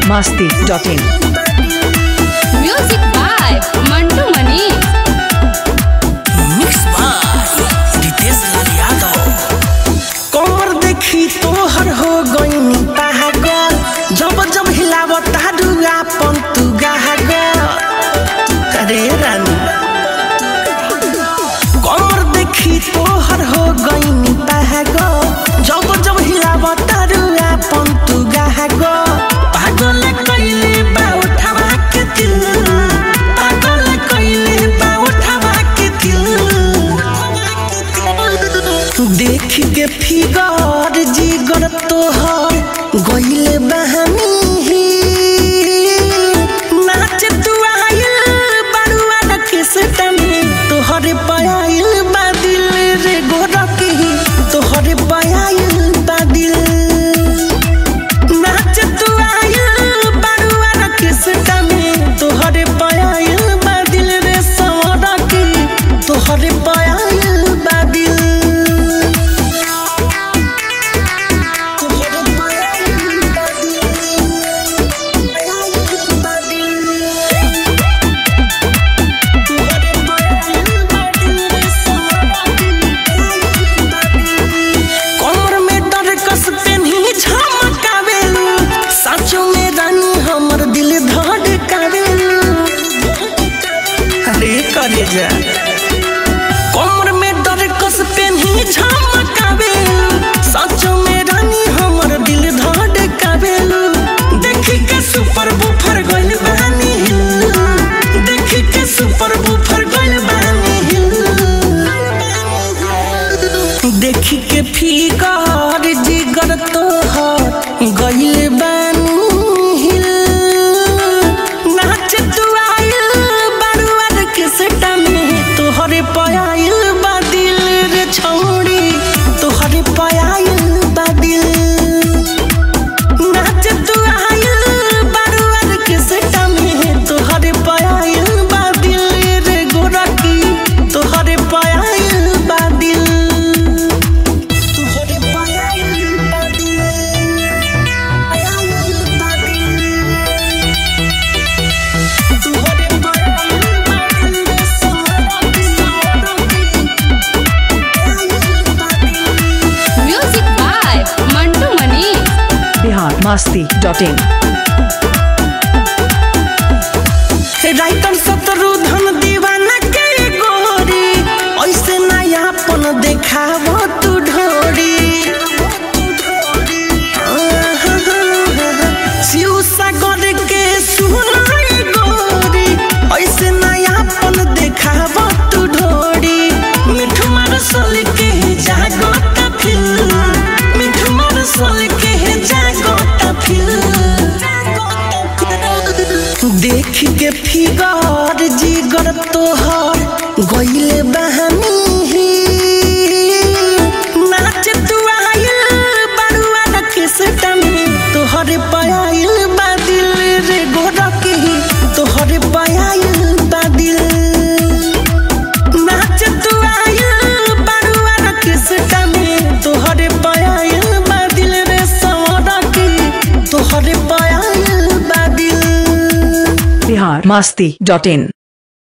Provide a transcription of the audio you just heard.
masti.in. Music by Mantu Mani. Mix by Ritesh Lal Yadav कमर देखी तोहर हो गईनी पागल जब जब हिलावत हाडुआ पंतु गागल अरे रानी कमर देखी तोहर हो गईनी पागल जब जब हिलावत हाडुआ पंतु गागल पागल कइले बा उठावा के दिल पागल कइले बा उठावा के दिल देख के फिगर जिगर तोहर गइले बहानी नाच तू आइल बड़ुआ रखे से तमे तोहरे पायल बादिल रे गोरकी तोहरे पायल बादिल नाच तू आइल बड़ुआ रखे से तमे तोहरे पायल बादिल रे सवरकी तोहरे पायल बादिल तोहरे पायल बादिल पायल बादिल तोहरे पायल बादिल रे सवरकी पायल बादिल कमर में डर कस पेन्ही झमकावेलू साचो में रानी हमर दिल धड़कावेलू अरे करे जा कमर में डर कस पेन्ही झमकावेलू साचो में रानी हमर दिल धड़कावेलू देखी के सुपर बुफर गइल बानी हिल देखी के सुपर बुफर गइल बानी हिल देखी के फिगर जिगर तोहर गइल बानी हिल नाच तू आइल बड़ुआर के सेटा में तोहरे पयाइल बादिल रे छौड़ी तोहरे पयाइल बादिल नाच तू आइल बड़ुआर के सेटा में तोहरे पयाइल बादिल रे गोरकी तोहरे पयाइल बादिल तोहरे पयाइल बादिल पयाइल बादिल तोहरे पयाइल बादिल सोरकी सोरकी पयाइल बादिल Music by Mantu Mani. Bihar masti.in. Writer Shatrudhan Deewana के गोरी ऐसे नयापन देखाव तू ढोरी शिव सागर के सुनाई गोरी ऐसे नयापन देखाव तू ढोरी मिठ मार सोल के जागोता फिल मिठ मार सोल के जागोता फिल देख के फिगर जिगर तोहर गइले बहानी नाच तू आइल बड़ुआ रखे से टमे तोहरे पायल बादिल रे गोरकी तोहरे पायल बादिल नाच तू आइल बड़ुआ रखे से टमे तोहरे पायल बादिल रे सवरकी तोहरे पायल बादिल Bihar masti.in.